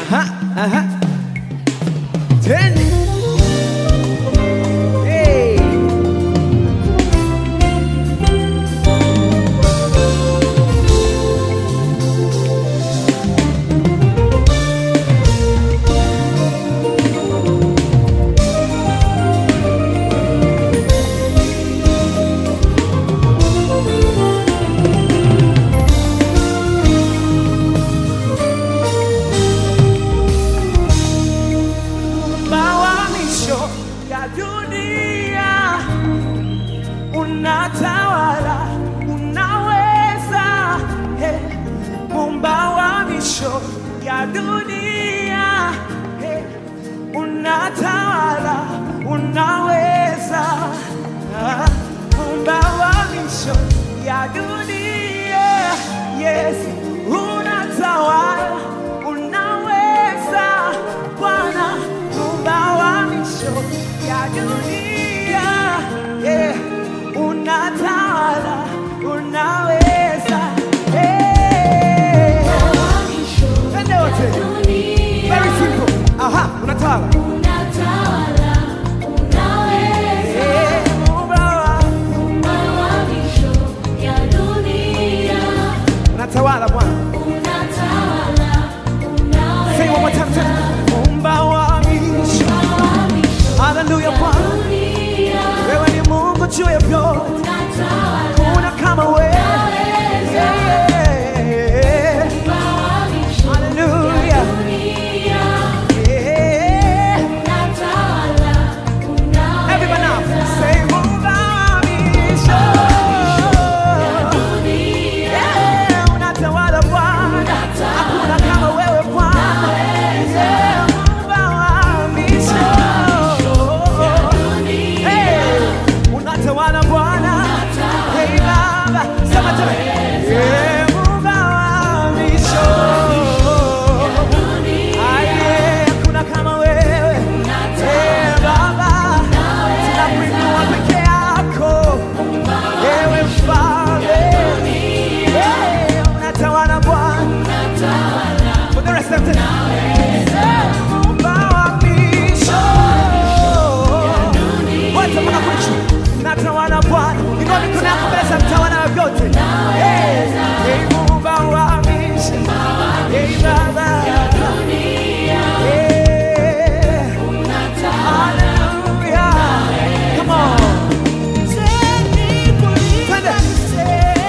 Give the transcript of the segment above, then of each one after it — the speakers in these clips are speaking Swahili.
Aha, aha. Ten. Hey. Mawamisho ya dunia unatawala, unaweza hey. Mumba wa misho ya dunia hey. Unatawala, unaweza ah. Mumba wa misho ya dunia yes. Unatawala, unaweza Bwana, Mumba wa misho ya dunia yeah. Unatawala, unaweza hey. Twende wote. Very simple. Aha, unatawala. Eh, Muumba wa- Unatawala Bwana. Say it one more time. say it. Muumba wa misho. Hallelujah Bwana. Wewe ni Mungu juu ya vyote. Kuna kama wewe. Yeah. Hallelujah. Yeah. Everybody now. Say Muumba wa misho. Yeah, unatawala Bwana. Hakuna kama wewe Bwana. Yeah, Muumba wa misho. Hey, unatawala Bwana. Hey, Baba. Sema tena. Yeah, Muumba wa misho. Ah, yeah, hakuna kama wewe. Eh, Baba. Tunakuinua peke yako. Ewe mfalme. Eh, unatawala Bwana. For the rest of the Muumba wa misho. Wote mpaka mwisho. Natawala Bwana. Inua mikono yako mbele za mtawala wa vyote. Eh, eh, Muumba wa misho. Eh, Baba. Eh, hallelujah. Come on. Twende.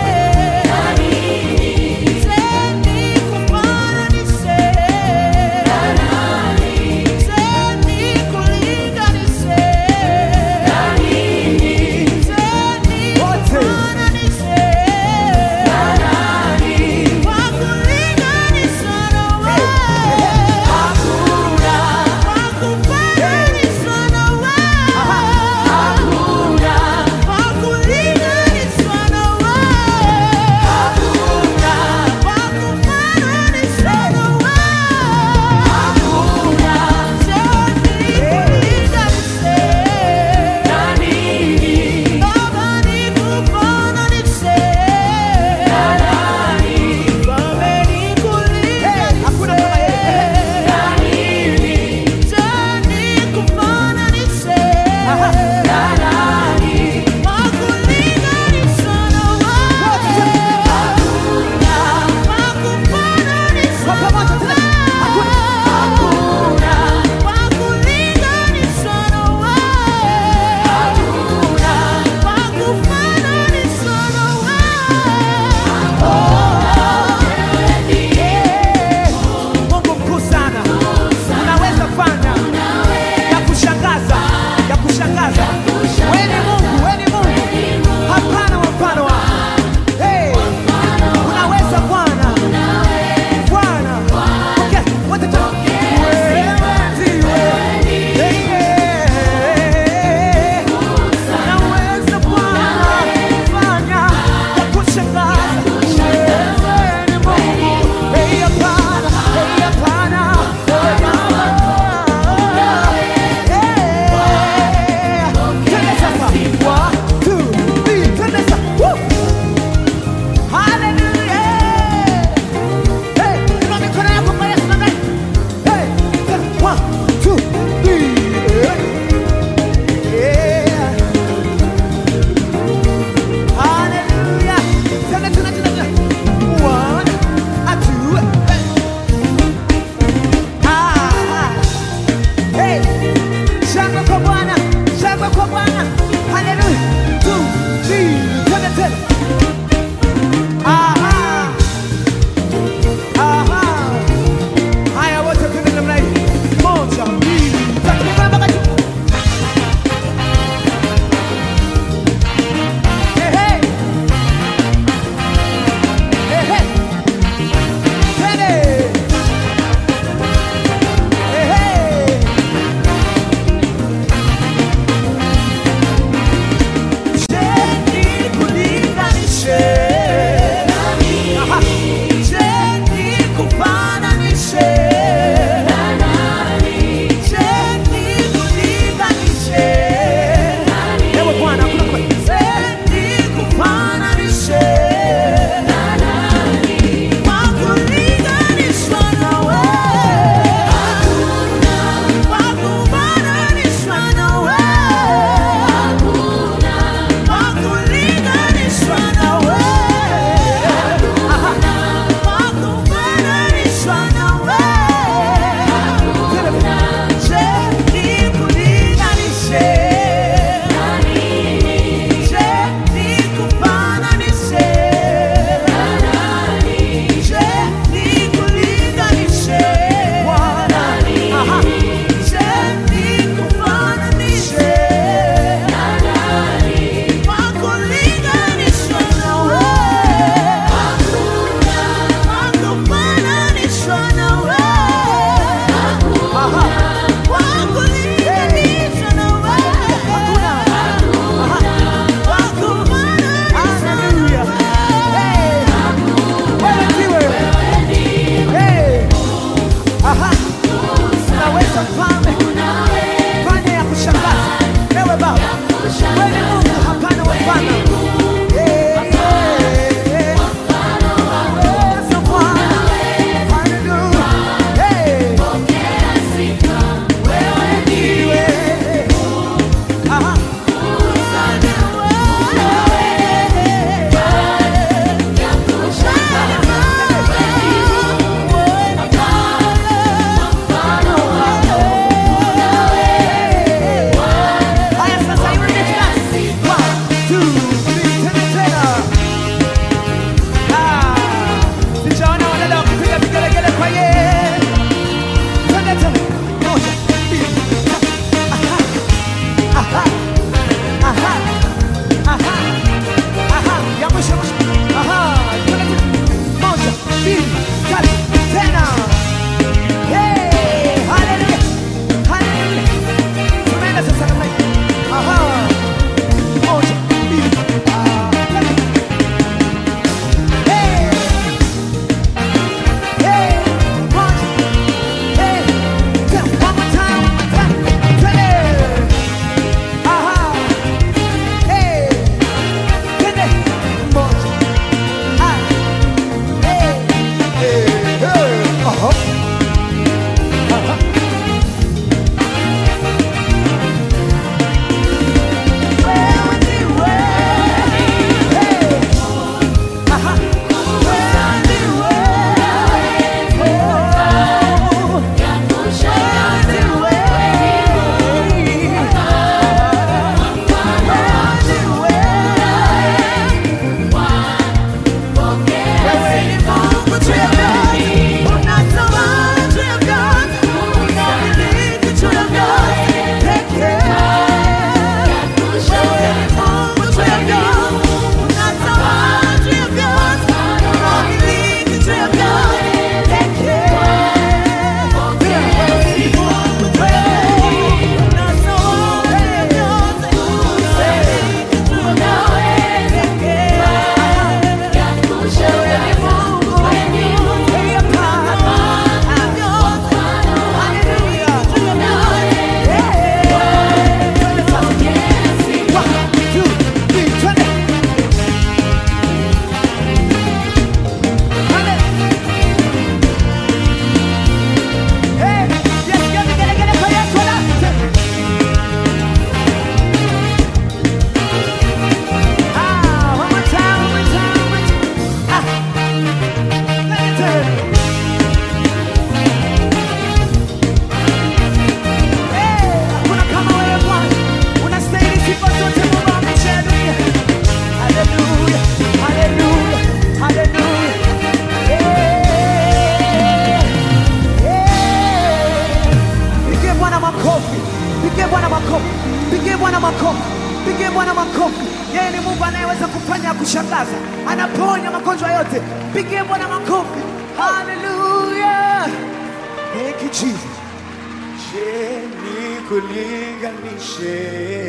makofi, pigie Bwana makofi, pigie Bwana makofi. Yeye ni Mungu anayeweza kufanya ya kushangaza, anaponya magonjwa yote. Pigie Bwana makofi, haleluya. Thank you Jesus. Je, nikulinganishe?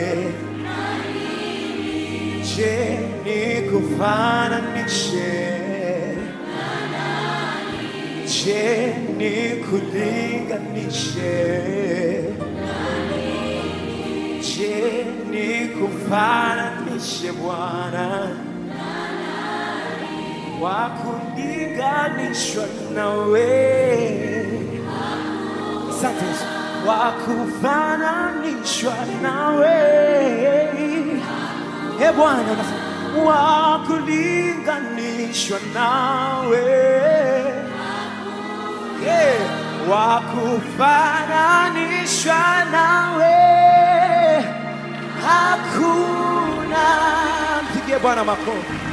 Je, nikufananishe? Je, nikulinganishe? Je, nikufananishe Bwana? Wakulinganishwa nawe Asante Yesu. Wakufananishwa nawe e Bwana, unasema wakulinganishwa nawe yeah. Wakufananishwa nawe hakuna. Mpigie Bwana makofi.